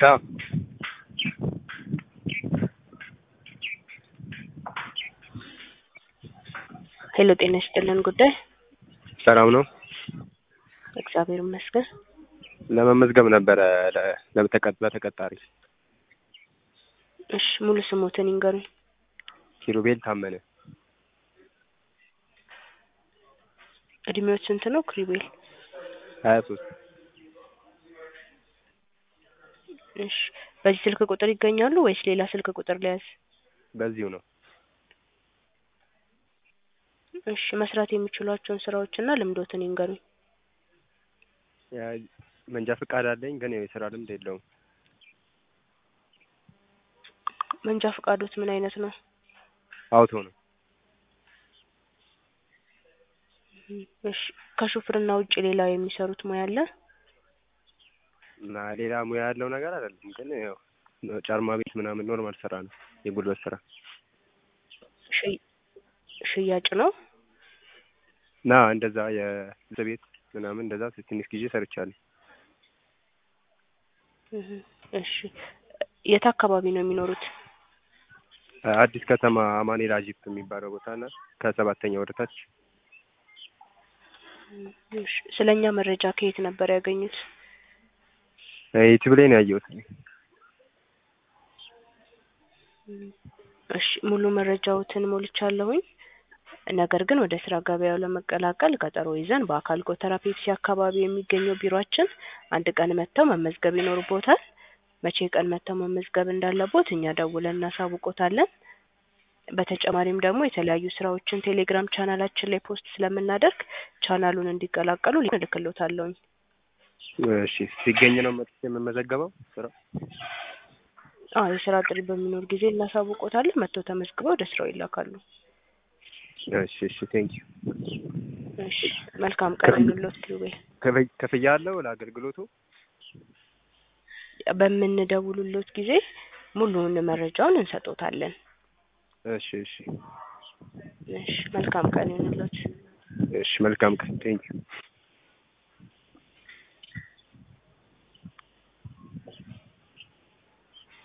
ቻው ሄሎ ጤና ይስጥልን ጉዳይ ሰላም ነው። እግዚአብሔር ይመስገን። ለመመዝገብ ነበረ ለ- ለተቀ- ለተቀጣሪ እሺ ሙሉ ስሞትን ይንገሩኝ። ኪሩቤል ታመነ እድሜዎች ስንት ነው? ክሪቤል ሀያ ሶስት እሺ በዚህ ስልክ ቁጥር ይገኛሉ ወይስ ሌላ ስልክ ቁጥር ሊያዝ? በዚሁ ነው። እሺ መስራት የሚችሏቸውን ስራዎችና ልምዶትን ይንገሩኝ። ያ- መንጃ ፈቃድ አለኝ ግን ያው የስራ ልምድ የለውም። መንጃ ፈቃዶት ምን አይነት ነው? አውቶ ነው። እሺ ከሹፍርና ውጭ ሌላ የሚሰሩት ሙያ አለ? እና ሌላ ሙያ ያለው ነገር አይደለም ግን ያው ጫርማ ቤት ምናምን ኖርማል ስራ ነው። የጉልበት ስራ ሽይ- ሽያጭ ነው? እና እንደዛ የልብስ ቤት ምናምን እንደዛ ትንሽ ጊዜ ሰርቻለሁ። እህ እሺ የት አካባቢ ነው የሚኖሩት? አዲስ ከተማ አማኑኤል አጂፕ የሚባለው ቦታ እና ከሰባተኛ ወደ ታች እሺ ስለኛ መረጃ ከየት ነበር ያገኙት? ዩቲዩብ ላይ ነው ያየሁት። እሺ ሙሉ መረጃዎትን ሞልቻለሁኝ። ነገር ግን ወደ ስራ ገበያው ለመቀላቀል ቀጠሮ ይዘን በአካል ጎተራ ፔፕሲ አካባቢ የሚገኘው ቢሮአችን አንድ ቀን መጥተው መመዝገብ ይኖርቦታል። መቼ ቀን መጥተው መመዝገብ እንዳለቦት እኛ ደውለን እናሳውቆታለን። በተጨማሪም ደግሞ የተለያዩ ስራዎችን ቴሌግራም ቻናላችን ላይ ፖስት ስለምናደርግ ቻናሉን እንዲቀላቀሉ እልክሎታለሁኝ። እሺ ሲገኝ ነው መጥቼ የምመዘገበው ስራ አዎ የስራ ጥሪ በሚኖር ጊዜ እናሳውቆታለን። መጥተው ተመዝግበው ወደ ስራው ይላካሉ። እሺ እሺ ቴንኪዩ እሺ መልካም ቀን ይሁንልዎት ኪሩቤል። ክፍያ አለው ለአገልግሎቱ? በምንደውሉሎት ጊዜ ሙሉውን መረጃውን እንሰጦታለን። እሺ እሺ እሺ መልካም ቀን ይሁንልዎት። እሺ መልካም ቀን ቴንኪዩ